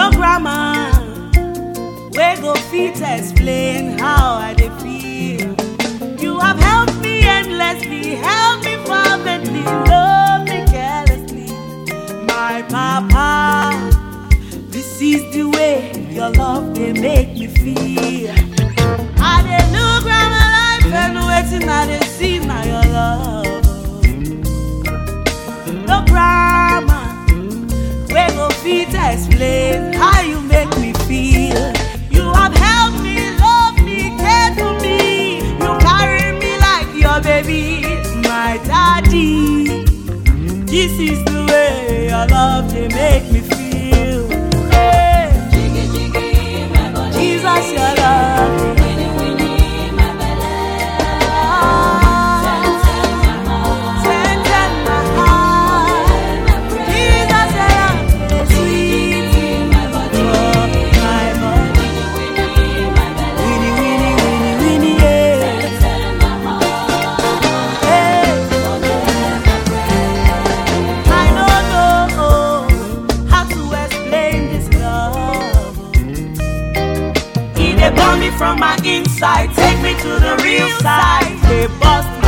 No grammar, we go fit explain how I dey feel. You have helped me endlessly, helped me fervently, loved me carelessly. My papa, this is the way your love dey make me feel. I dey look round my life and wetin I dey see na your love. No grammar, we go fit explain how you make me feel. You have helped me, loved me, cared for me. You carry me like your baby, my daddy. This is the way your love dey make me feel. Hey, Jesus, your love. Tender my heart. Jesus, your love dey sweet in my body. Winnie, winnie, winnie, winnie, yeah. Hey. I don't know how to explain this love. He dey burn me from my inside, take me to the real side. They bust